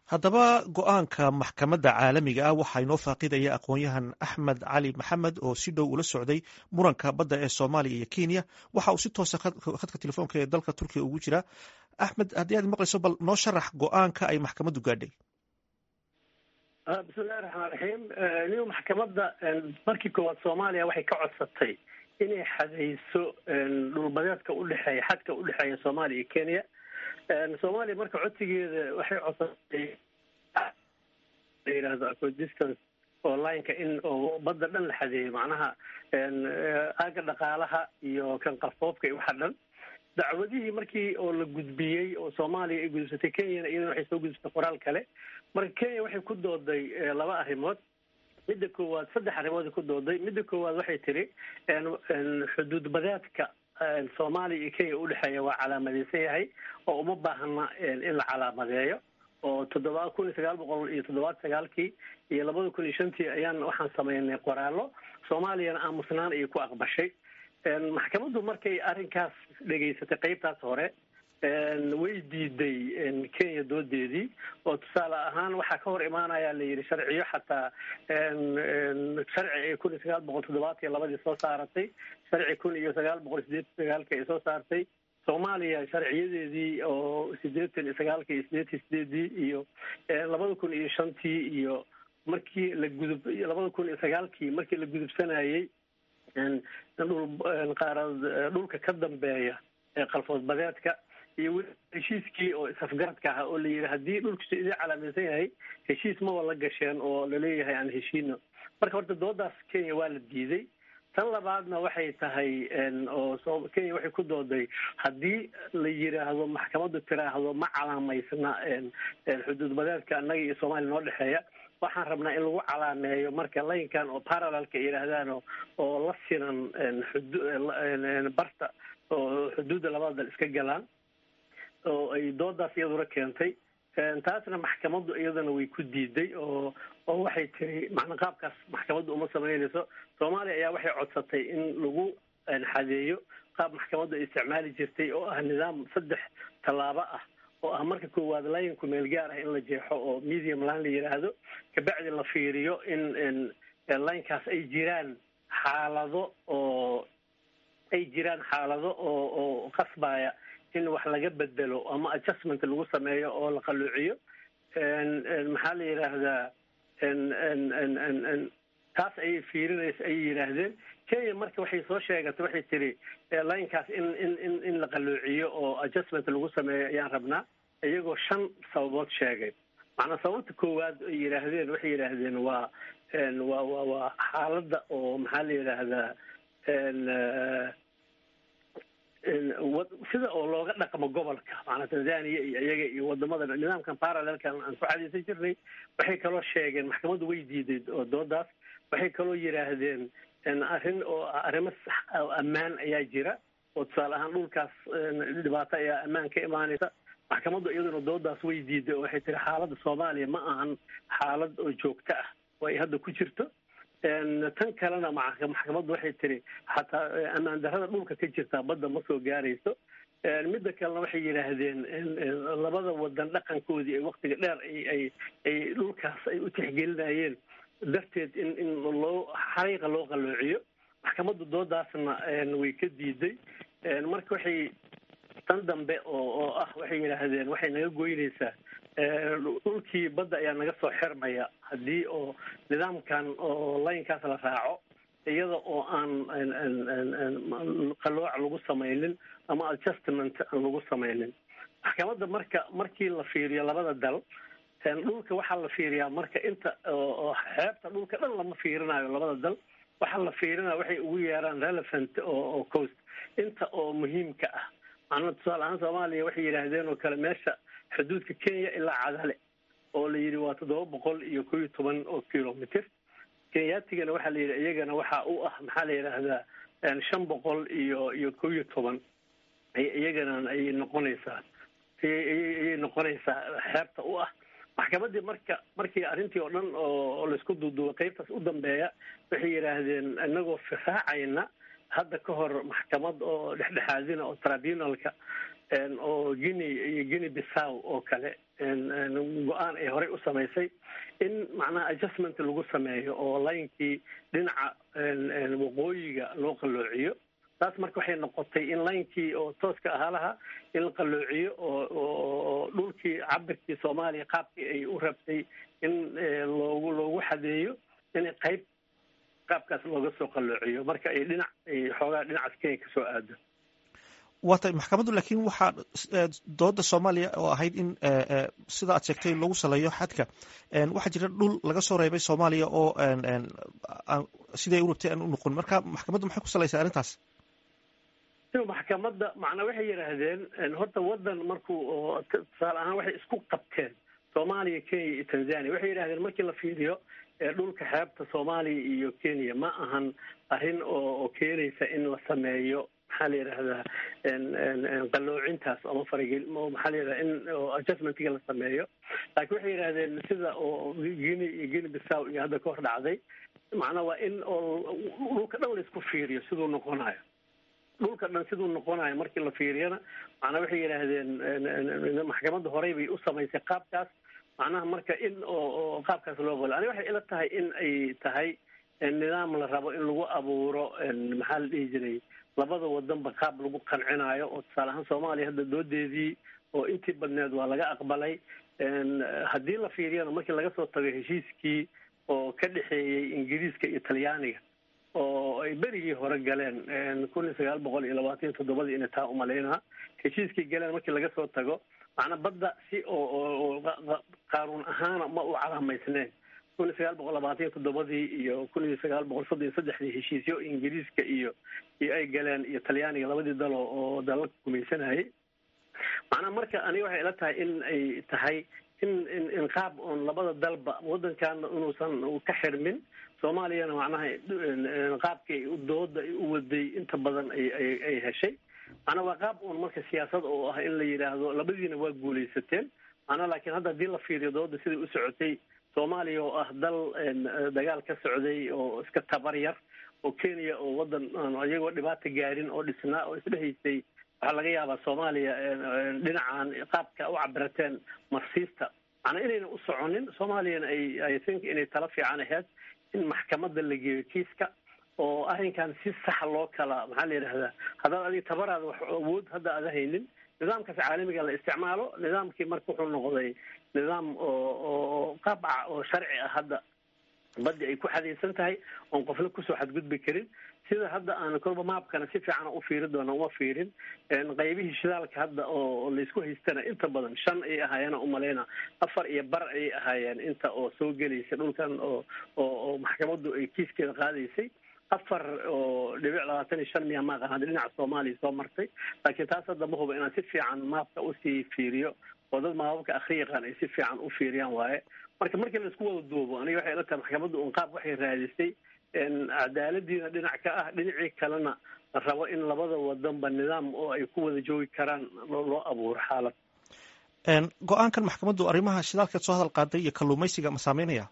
haddaba go-aanka maxkamadda caalamiga ah waxaa inoo faaqidaya aqoon-yahan axmed cali maxamed oo si dhow ula socday muranka badda ee soomaaliya iyo kenya waxa uu si toosa khadka telefoonka ee dalka turkiya ugu jira axmed haddii aad maqlayso bal noo sharax go-aanka ay maxkamaddu gaadhay bismillahi raxmaan raxiim niyo maxkamadda markii koowaad soomaaliya waxay ka codsatay inay xadayso dhulbadeedka udhexeeya xadka udhexeeya soomaaliya iyo kenya soomaaliya marka codsigeeda waxay codsatay la yidhahdo acodistance oo lineka in oo badda dhan la xadeeyo macnaha aaga dhaqaalaha iyo kan qarfoofka iyo waxa dhan dacwadihii markii oo la gudbiyey oo soomaaliya ay gudubsatay kenyana iyadana waxay soo gudubsatay qoraal kale marka kenya waxay ku dooday laba arrimood midda koowaad saddex arrimood ku dooday midda koowaad waxay tiri xuduud badeedka soomaaliya iyo kenya udhexeeya waa calaamadeysan yahay oo uma baahna in la calaamadeeyo oo toddoba kun iyo sagaal boqol iyo toddobaad sagaalkii iyo labada kun iyo shantii ayaan waxaan sameynay qoraallo soomaaliyana aamusnaan ayay ku aqbashay maxkamaddu markay arrinkaas dhegaysatay qeybtaas hore way diiday kenya doodeedii oo tusaale ahaan waxaa ka hor imaanaya la yidhi sharciyo xataa sharci ay kun iyo sagaal boqol toddobaatan iyo labadii soo saaratay sharci kun iyo sagaal boqol sideetan sagaalka ay soo saartay soomaaliya sharciyadeedii oo sideetan iyo sagaalka iyo sideetan sideedii iyo labada kun iyo shantii iyo markii la gudub labada kun iyo sagaalkii markii la gudubsanayey dhul qaarad dhulka ka dambeeya ee qalfood badeedka iyo weli heshiiskii oo is-afgaradka ahaa oo la yidhi haddii dhulkiisu idin calaamaysan yahay heshiis maba la gasheen oo laleeyahay aan heshiino marka horta doodaas kenya waa la diiday tan labaadna waxay tahay oo kenya waxay ku dooday haddii la yidhaahdo maxkamaddu tiraahdo ma calaamaysna xuduud badeedka annaga iyo soomaaliya noo dhexeeya waxaan rabnaa in lagu calaameeyo marka laynkan oo parallelka yidhaahdaan oo la sinan barta oo xuduudda labada dal iska galaan oo ay doodaas iyaduna keentay taasna maxkamaddu iyadana way ku diiday oo oo waxay tiri macna qaabkaas maxkamaddu uma samaynayso soomaaliya ayaa waxay codsatay in lagu xadeeyo qaab maxkamaddu ay isticmaali jirtay oo ah nidaam saddex tallaabo ah oo ah marka koowaad laynku meel gaar ah in la jeexo oo medium line la yidhaahdo kabacdi la fiiriyo in laynkaas ay jiraan xaalado oo ay jiraan xaalado oo oo qasbaya in wax laga bedelo ama adjustment lagu sameeyo oo la qaluuciyo maxaa la yidhaahdaa taas ayay fiirinaysa ayay yidhaahdeen kenya marka waxay soo sheegatay waxay tiri linekaas in in in in la qaluuciyo oo adjustment lagu sameeyo ayaan rabnaa iyagoo shan sababood sheegay macnaa sababta koowaad ay yidhaahdeen waxay yidhaahdeen waa waa wa waa xaaladda oo maxaa la yidhaahdaa sida oo looga dhaqmo gobolka macanaa tanzania iyo iyaga iyo wadamada nidaamkan parallelkan aan ku cadaysan jirnay waxay kaloo sheegeen maxkamaddu way diiday oo doodaas waxay kaloo yidhaahdeen arrin oo arrimo ammaan ayaa jira oo tusaale ahaan dhulkaas dhibaato ayaa ammaan ka imaanaysa maxkamaddu iyaduna doodaas way diiday oo waxay tiri xaaladda soomaaliya ma ahan xaalad oo joogto ah oo ay hadda ku jirto tan kalena maxkamaddu waxay tiri xataa ammaan darrada dhulka ka jirtaa badda ma soo gaarayso midda kalena waxay yidhaahdeen labada wadan dhaqankoodii ay waktiga dheer ay ay dhulkaas ay u tixgelinayeen darteed in in loo xariiqa loo qaloociyo maxkamaddu doodaasna way ka diiday marka waxay tan dambe oo oo ah waxay yidhaahdeen waxay naga goynaysaa dhulkii badda ayaa naga soo xirmaya haddii oo nidaamkan oo laynkaas la raaco iyada oo aan qalooc lagu samaynin ama adjustment aan lagu samaynin maxkamadda marka markii la fiiriyo labada dal dhulka waxaa la fiiriyaa marka inta oo xeebta dhulka dhan lama fiirinayo labada dal waxaa la fiirinaya waxay ugu yeeraan relevant oo coast inta oo muhiimka ah macnaa tusaale ahaan soomaaliya waxay yidhaahdeen oo kale meesha xuduudka kenya ilaa cadale oo la yidhi waa toddoba boqol iyo ko iyo toban oo kilomitr kenyaatigana waxaa la yidhi iyagana waxa u ah maxaa la yidhaahdaa shan boqol iyo iyo ko iyo toban iyagana ayay noqonaysaa ayay noqonaysaa xeebta u ah maxkamaddii marka markii arrintii oo dhan oo laisku duuduubay qeybtaas u dambeeya waxay yidhaahdeen inagoo firaacayna hadda ka hor maxkamad oo dhexdhexaadina oo tribunalka oo guinea iyo guinea bissaw oo kale go-aan ay horey u samaysay in macnaha adjustment lagu sameeyo oo laynkii dhinaca waqooyiga loo qalloociyo taas marka waxay noqotay in laynkii oo tooska ahaalaha in la qalloociyo oo dhulkii cabirkii soomaaliya qaabkii ay u rabtay in loogu loogu xadeeyo in qayb qaabkaas looga soo qalloociyo marka ay dhinac ay xoogaa dhinacaas kenya kasoo aado waa tay maxkamaddu laakiin waxaa dooda soomaaliya oo ahayd in sida aad sheegtay lagu saleeyo xadka waxaa jira dhul laga soo reebay soomaaliya oo siday u rabtay aan u noqon marka maxkamaddu maxay ku salaysaa arrintaas maxkamadda macnaa waxay yidhaahdeen horta waddan markuu tusaale ahaan waxay isku qabteen soomaaliya kenya iyo tanzania waxay yidhahdeen markii la fiiriyo dhulka xeebta soomaaliya iyo kenya ma ahan arrin oo keenaysa in la sameeyo maxaa la yidhahdaa qalloocintaas ama faragel maxaa la yidhahda in adjustmentiga la sameeyo laakiin waxay yidhahdeen sida oo guinea iyo guinea bissaw iyo hadda ka hor dhacday macnaa waa in oo dhulka dhan la isku fiiriyo siduu noqonayo dhulka dhan siduu noqonayo markii la fiiriyana macnaa waxay yidhaahdeen maxkamadda horey bay u samaysay qaabkaas macnaha marka in oo qaabkaas loo qolo ani waxay ila tahay in ay tahay nidaam la rabo in lagu abuuro maxaa la dhihi jiray labada wadanba qaab lagu qancinayo oo tusaale ahaan soomaaliya hadda doodeedii oo intii badneed waa laga aqbalay haddii la fiiriyana markii laga soo tago heshiiskii oo ka dhexeeyey ingiriiska iyo talyaaniga oo ay berigii hore galeen kun iyo sagaal boqol iyo labaatan iyo toddobadii inay taa umalaynaa heshiiskii galeen markii laga soo tago macnaa badda si oo qaanuun ahaana ma u calaamaysneen kun iyo sagaal boqol labaatan iyo toddobadii iyo kun iyo sagaal boqol soddon iyo saddexdii heshiisyo ingiriiska iyo iyo ay galeen iyo talyaaniga labadii dalo oo dalalka gumaysanayay macnaa marka aniga waxay ila tahay in ay tahay in in in qaab oon labada dalba waddankaana inuusan ka xirmin soomaaliyana macnaha qaabkii dooda u waday inta badan ay ay ay heshay macnaa waa qaab uun marka siyaasad oo ah in la yidhaahdo labadiina waa guulaysateen macnaa laakiin hadda haddii la fiiriyo dooda siday u socotay soomaaliya oo ah dal dagaal ka socday oo iska tabar yar oo kenya oo waddan iyagoo dhibaata gaarin oo dhisnaa oo isdhehaysay waxaa laga yaabaa soomaaliya dhinacan qaabka u cabirateen marsiista macnaa inayna u soconin soomaaliyana ay i think inay tala fiican ahayd in maxkamadda la geeyo kiiska oo arrinkan si saxa loo kala maxaa la yidhahdaa haddaad adiga tabaraada wax awood hadda aada haynin nidaamkaas caalamiga la isticmaalo nidaamkii marka wuxuu noqday nidaam oo oo qaabca oo sharci ah hadda baddi ay ku xadaysan tahay oon qofna kusoo xadgudbi karin sida hadda aan kolba maabkana si fiican u fiiri doona uma fiirin qaybihii shidaalka hadda oo laysku haystana inta badan shan ay ahaayeen umalayna afar iyo bar ayay ahaayeen inta oo soo gelaysa dhulkan oo oo maxkamaddu ay kiiskeeda qaadaysay afar oo dhibic labaatan iyo shan miya maaqan hadda dhinaca soomaaliya soo martay laakiin taas hadda ma huba inaan si fiican maabka usii fiiriyo oo dad maababka akri yaqaan ay si fiican u fiiriyaan waaye marka markii laisku wada duubo aniga waxay ila tahay maxkamadda un qaab waxay raadisay cadaaladiina dhinac ka ah dhinacii kalena la rabo in labada wadanba nidaam oo ay ku wada joogi karaan loo abuuro xaalad go-aankan maxkamaddu arrimaha shidaalkeed soo hadal qaaday iyo kalluumaysiga ma saameynaya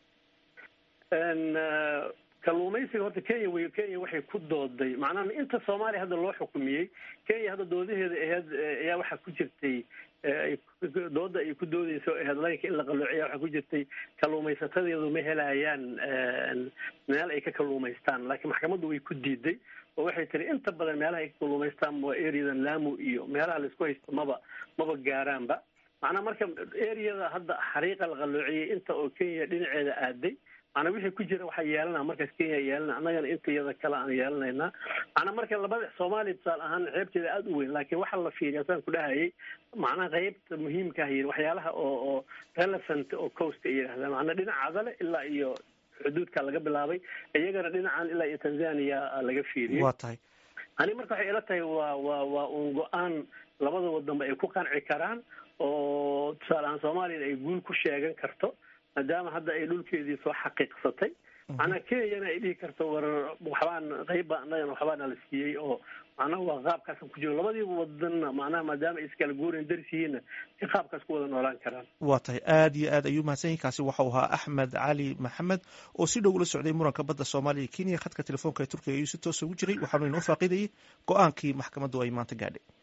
kalluumaysiga horta kenya wey kenya waxay ku dooday macnaha inta soomaaliya hadda loo xukumiyey kenya hadda doodaheeda aheyd ayaa waxaa ku jirtay dooda ay ku doodeyso aheyd laynka in la qalloociya waxaa ku jirtay kalluumaysatadeedu ma helayaan meel ay ka kalluumaystaan laakiin maxkamaddu way ku diiday oo waxay tiri inta badan meelaha ay ka kalluumaystaan waa areadan lamu iyo meelaha laisku haysto maba maba gaaraanba macnaa marka areada hadda xariiqa la qalloociyey inta oo kenya dhinaceeda aaday macnaa wixii ku jira waxaa yeelana markaas kenya yeelana annagana inta iyada kale aan yeelanaynaa macnaa marka labada soomaaliya tusaale ahaan xeebteeda aada u weyn laakiin waxaa la fiiriya saan ku dhahayay macnaha qeybta muhiimka ah yiri waxyaalaha oo oo relevant oo coast ay yidhahdaan macnaa dhinaca adale ilaa iyo xuduudka laga bilaabay iyagana dhinacan ilaa iyo tanzania laga fiiriyey waa tahay ani marka waxay ila tahay waa waa waa un go-aan labada wadanba ay ku qanci karaan oo tusaale ahaan soomaaliyana ay guul ku sheegan karto maadaama hadda ay dhulkeedii soo xaqiiqsatay macnaa kenyana ay dhihi karto war waxbaan qeybba annagana waxbaana la siiyey oo macnaha waa qaabkaasan ku jiro labadiiba wadanna macnaha maadaama ay iskala guurayn darsihiina ay qaabkaas ku wada noolaan karaan waa tahay aad iyo aad ayuu mahadsan yahi kaasi waxau ahaa axmed cali maxamed oo si dhow ula socday muranka badda soomaaliya iyo kenya khadka telefoonka ee turkiga ayuu si toosa ugu jiray waxaanu inoo faaqidayay go-aankii maxkamaddu ay maanta gaadhay